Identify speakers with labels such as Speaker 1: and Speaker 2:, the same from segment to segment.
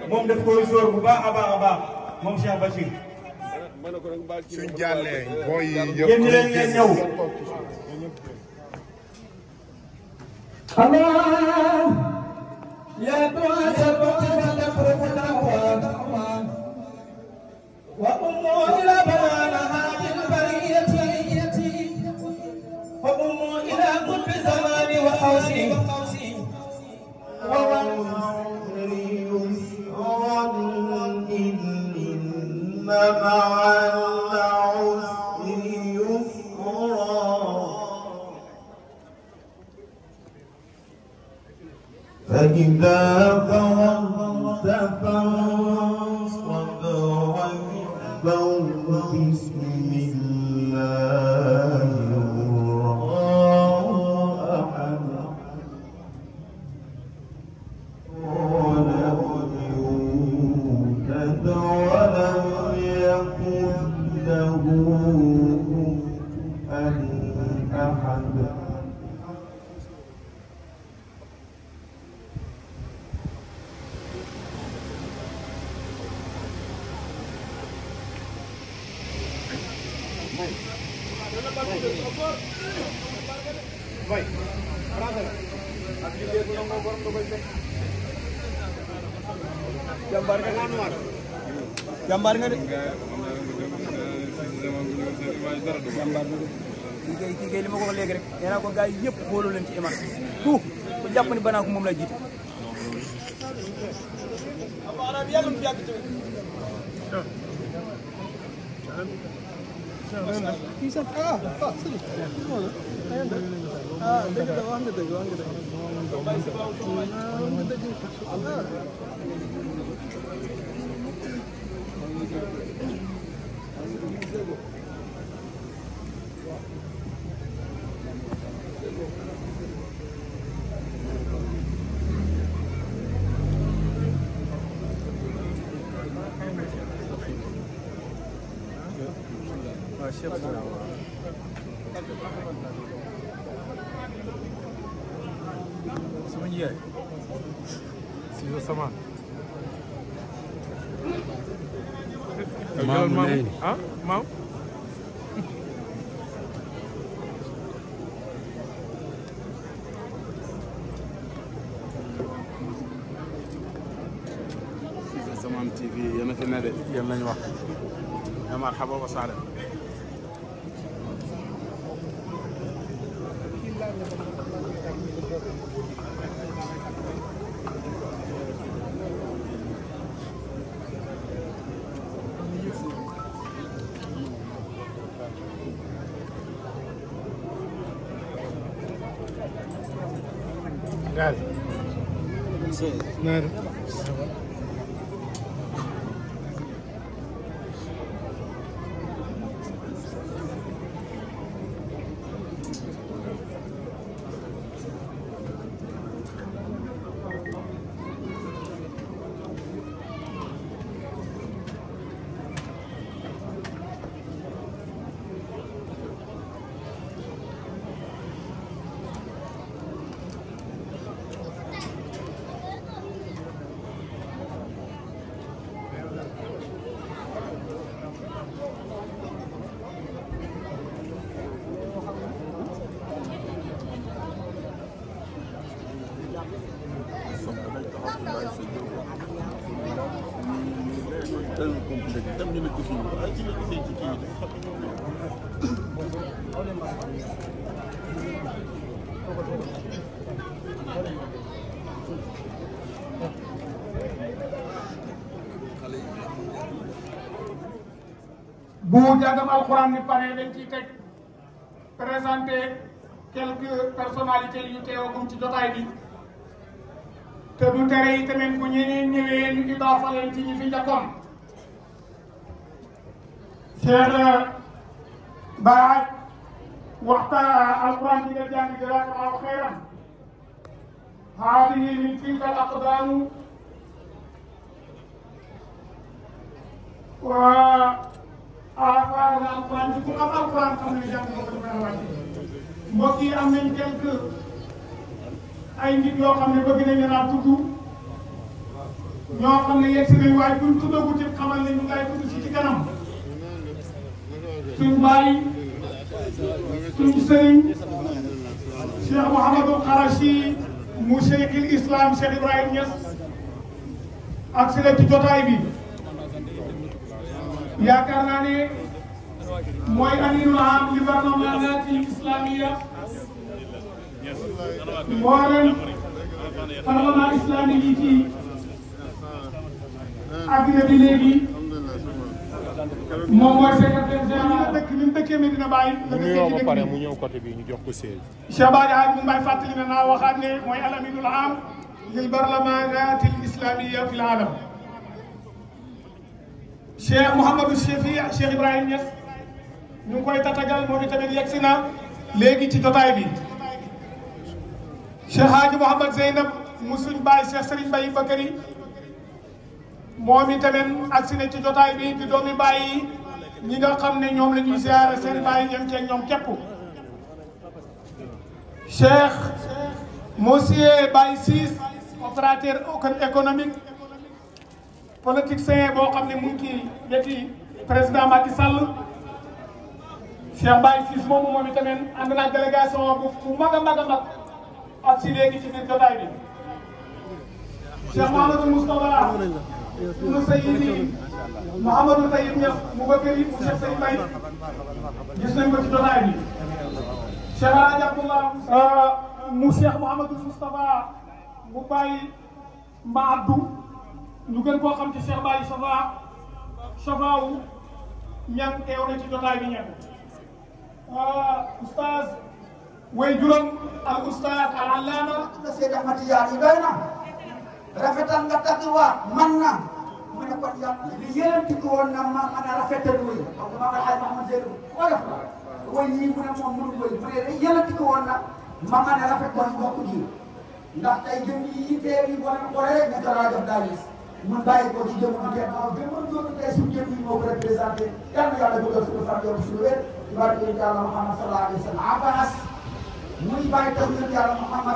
Speaker 1: moom daf koy sóor bu baax a baax a baax moom Cheikh Bachir
Speaker 2: suñ jàllee booy yi yëpp
Speaker 1: génn leen ngeen ñëw
Speaker 3: الله يا دعاء الوقت تقربنا وأموا إلى بيانها للبرية وأموا إلى قطب زمان وقوسي
Speaker 4: والعصر يسرا إن مع العسر يسرا فإذا فرغت فانصب واكبر بسم الله الرحمن ولم يولد ولم يكن له كفوا أحد
Speaker 1: jàmbaar nga jàmbaar nga de jàmbaar nga de kii kay kii kay li ma ko wax léegi rek nee naa ko gars yi yëpp booloo leen ci iman tout ku jàpp ni banaa ko moom lay jiite sama njiyaay
Speaker 5: Sido Saman.
Speaker 2: Maam
Speaker 5: Maam
Speaker 2: Neyni.
Speaker 5: ah maam.
Speaker 2: Saman TV yéen a fi ne de yéen lañ wax ya marhaba wa sahlan
Speaker 5: Gaal. Naar.
Speaker 6: bu jàngam alxuraan ni pare dañ ciy teg présenté quelques personnalités yu teewagum ci jotaay bi te du tere yi tamit bu ñeneen ñëwee ñu idaafa leen ci ñi fi njëkkoon Cheikh Baaj waxtaan alxuraan bi nga jàng jazaakallaahu xayran haadihi min tilka al aqdaamu wa ah alquran bi ku am alquran xam ne jàng ko dafa la wàcce mbokk yi am nañ quelque ay nit yoo xam ne bëgg nañ leen a tudd ñoo xam ne yegg si nañ waaye buñ tuddagu ci xamal ne ñu ngay tudd si ci kanam suñ baay suñ sëriñ Cheikh Mouhamadou Kharachi mu Cheikhul Islam Cheikh Ibrahim Niass ak si la ci jotaay bi yaakaar naa ne mooy aminul am li barnaamijati islamia mboolem parlement islamique yi ci adduna bi léegi moom mooy secrétaire général dëkk ni mu dëkkee Medina Baye la
Speaker 5: mu
Speaker 6: dëkkee
Speaker 5: nuyoo
Speaker 6: ci
Speaker 5: ba
Speaker 6: dëkk
Speaker 5: pare
Speaker 6: bi
Speaker 5: mu ñëw côté bi ñu jox ko siège.
Speaker 6: Cheikh Badi Hadj mu ngi may fàttali ne naa waxaat ne mooy al aminul am lil barlamanat al islamia fi l alam Cheikh Mouhamadou Chefi Cheikh Ibrahim Niass ñu ngi koy tatagal moom itamit yegg si na léegi ci jotaay bi Cheikh Hadji Mouhamad Zeynab mu suñ baay Cheikh Serigne Baye Bakary moom itamit agsi na ci jotaay bi di doomi baay yi ñi nga xam ne ñoom la ñuy ziare seen baay ñem ceeg ñoom képp Cheikh Monsieur Baye Ciss opérateur économique politicien boo xam ne mu ngi ci weti président Macky Sall Cheikh Baye Ciss moomu moom itamit ànd naa délégation bu bu mag a mag a mag ak si léegi ci biir jotaay bi Cheikh Mouhamadou Moustapha ibnu Sayyidi Mouhamadou Tayyib Niass mu Bakari mu Cheikh Sey Mbaye gis nañ ko ci jotaay bi Cheikh Alhaji Abdullah mu Cheikh Mouhamadou Moustapha mu Baye Ma Abdou ñu gën koo xam ci Cheikh Baye Safa Safa wu ñan teew na ci jotaay bi ñan oustaz way juróom al oustaz al allama
Speaker 7: nga Seydi Ahmad Tijaan yi doy na rafetal nga tagg waa man na mu ne kon yàlla li yélanti ko woon na ma mën a rafetal wuy donc ma nga xay Mahamad Zeynab oyof la way yii mu ne moom mënu wëy mu ne li yélanti ko woon na ma mën a rafetal mbokk ji ndax tey jëm yi teew yi boo leen xoolee rek ne ko laa jox daal mun bàyyi ko ci jëm bu kenn waaw jëm bu jëm tey suñu jëm yi moo ko représenté yal na yàlla bëggal suñu fan yow suñu wér ci barke yonent yàlla Muhammad sallallahu alayhi wa sallam Abbas muy bàyyi taw yonent yàlla Muhammad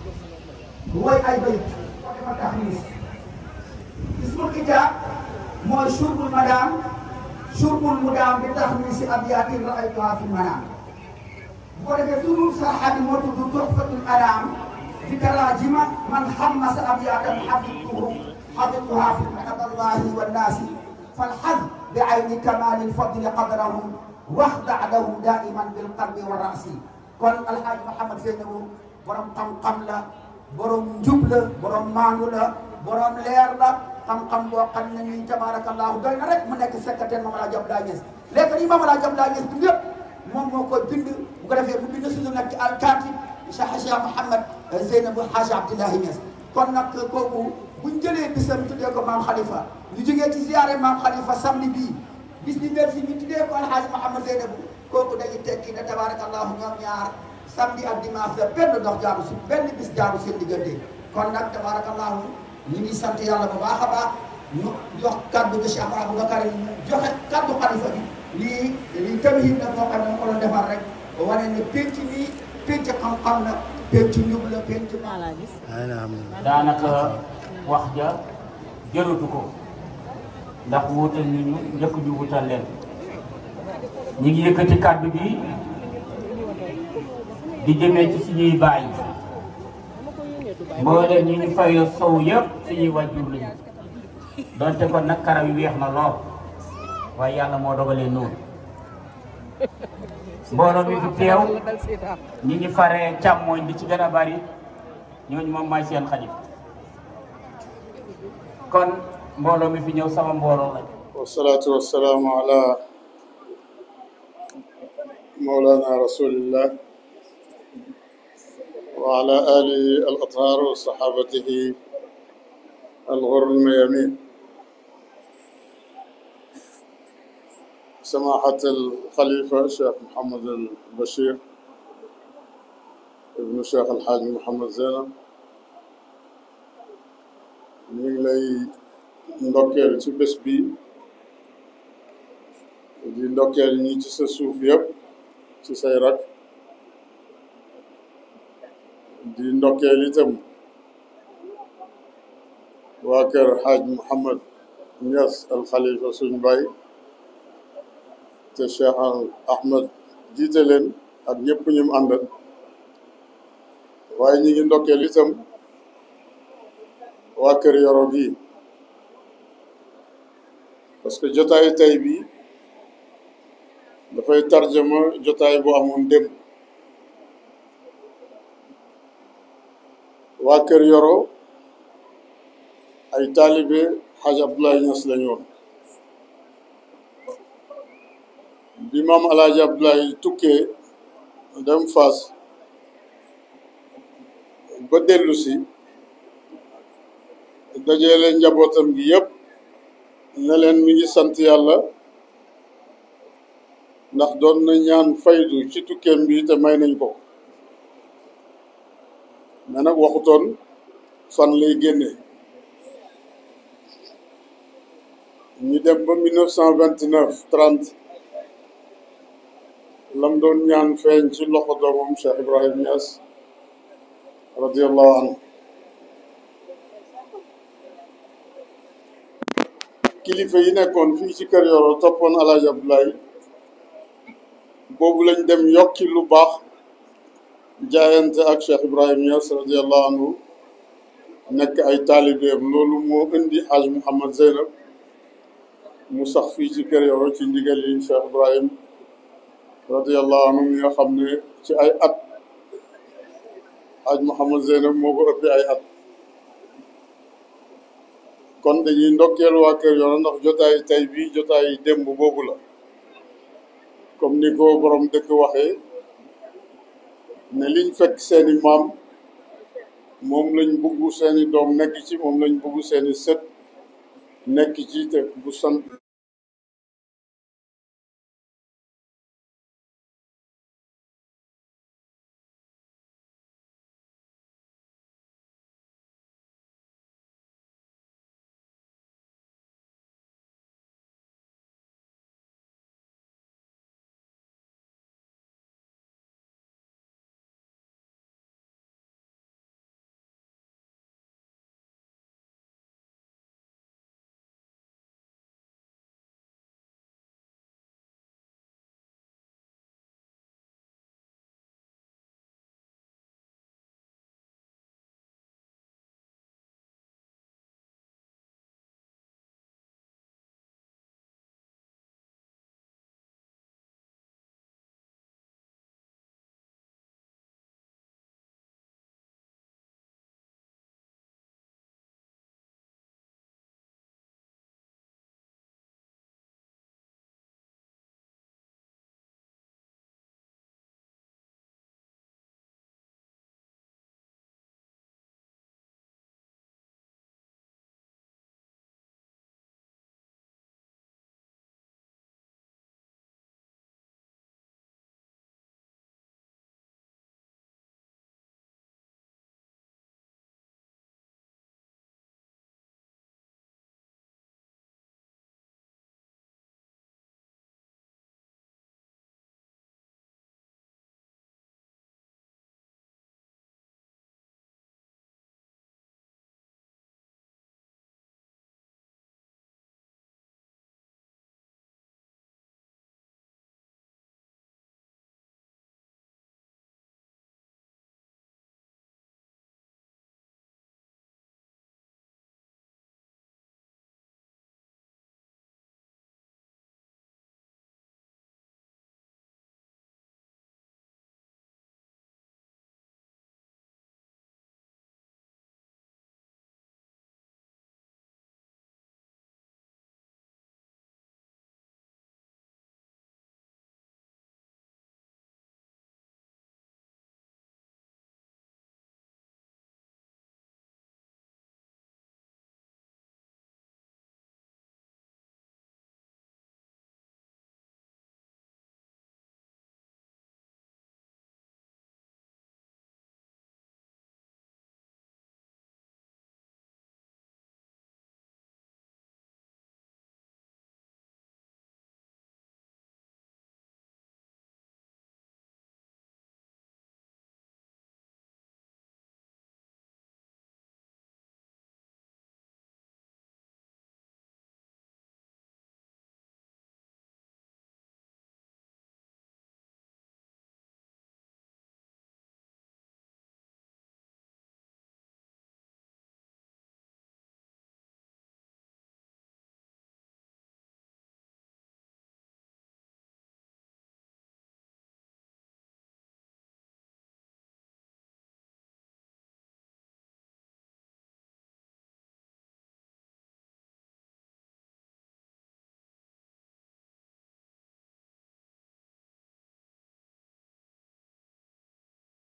Speaker 7: woy ay bayit ko defa taxnis ismul kitaab mooy surbul madaam surbul mudaam bi taxnis abiyatin raaytuha fi manaam bu ko defee turul sarxa bi moo tudd tuhfatul anaam fi taraajima man xammasa abiyatan xafidtuhu xafidtuha fi madallahi wannaasi falxad bi ayni kamaali lfadli qadrahum waxdac lahum daiman bilqalbi wa rasi kon alxaaji Mouhamed Zeynabu borom xam-xam la borom njub la borom maandu la borom leer la xam-xam boo xam ne nii tabarakallahu doy na rek mu nekk secrétaire Mame El Hadji Abdoulaye Niass léegi nii Mame El Hadji Abdoulaye Niass bi yëpp moom moo koy bind bu ko defee mu bind suñu nag ci alkaati Cheikh Cheikh Mouhamed Zeynabu Hadji Abdoulaye Niass kon nag kooku buñ jëlee bisam tuddee ko maam Khalifa ñu jógee ci ziare maam Khalifa samedi bii bis bi merci ñu tuddee ko alxaaji Mouhamed Zeynabu kooku dañuy tekki ne tabarakallahu ñoom ñaar samedi ak dimanche la benn dox jaaru si benn bis jaaru seen diggante kon nag tabarakallahu ñu ngi sant yàlla bu baax a baax ñu jox kaddu bi Cheikh Aboubacar mu joxe kaddu xalifa bi lii lii tamit nag moo xam ne ma ko doon defar rek wane ne penc nii penc xam-xam la penc njub la penc
Speaker 8: daanaka wax ja jërutu ko ndax wuutal ñu ñu njëkk ñu wutal leen ñi ngi yëkkati kàddu bi di jëmee ci suñuy baay mbooleem ñi ñu fayoo sow yëpp suñuy wàjjur lañu donte kon nag karaw yi weex na lool waaye yàlla moo dogalee noonu mbooloo mi fi teew ñi ñu faree càmmooñ di ci gën a bari ñooñu moom may seen xarit kon mbooloo mi fi ñëw sama mbooloo lañ
Speaker 2: والصلاة والسلام على مولانا رسول الله وعلى آله الأطهار وصحابته الغر الميامين سماحة الخليفة الشيخ محمد البشير ابن الشيخ الحاج محمد زينب ñu ngi lay ndokkeel ci bés bi di ndokkeel ñi ci sa suuf yëpp ci say rak di ndokkeel itam
Speaker 9: waa kër xaaj Mouhamad Niass al Khalifa suñ baay te Cheikh Ahmed jiite leen ak ñëpp ñu mu àndal waaye ñi ngi ndokkeel itam waa kër Yoro gi parce que jotaay tey bi dafay tarjama jotaay bu amoon démb waa kër Yoro ay taalibe xaaj Abdoulaye Niass lañu woon bi maam alaaji Abdoulaye tukkee dem Fass ba dellu si dajale njabootam gi yëpp ne leen mi ngi sant yàlla ndax doon na ñaan faydu ci tukkeem bi te may nañ ko mais nag waxutoon fan lay génne ñu dem ba 1929 30 lam doon ñaan feeñ ci loxo doomam Cheikh Ibrahim Niass radiallahu anhu kilifa yi nekkoon fii ci kër Yoro toppoon Alaaji Abdoulaye boobu lañ dem yokki lu baax jaayante ak Cheikh Ibrahim Niass radiallahu anhu nekk ay taalibeem loolu moo indi Haj Mouhamad Zeynab mu sax fii ci kër Yoro ci ndigal yi Cheikh Ibrahim radiallahu anhu mi nga xam ne ci ay at Haj Mouhamad Zeynab moo ko ëppee ay at kon dañuy ndokkeel waa kër Yoro ndax jotaay tey bii jotaay démb boobu la comme ni ko borom dëkk waxee ne liñ fekk seeni maam moom lañ bugg seeni doom nekk ci moom lañ bugg seeni sët nekk ci te bu sant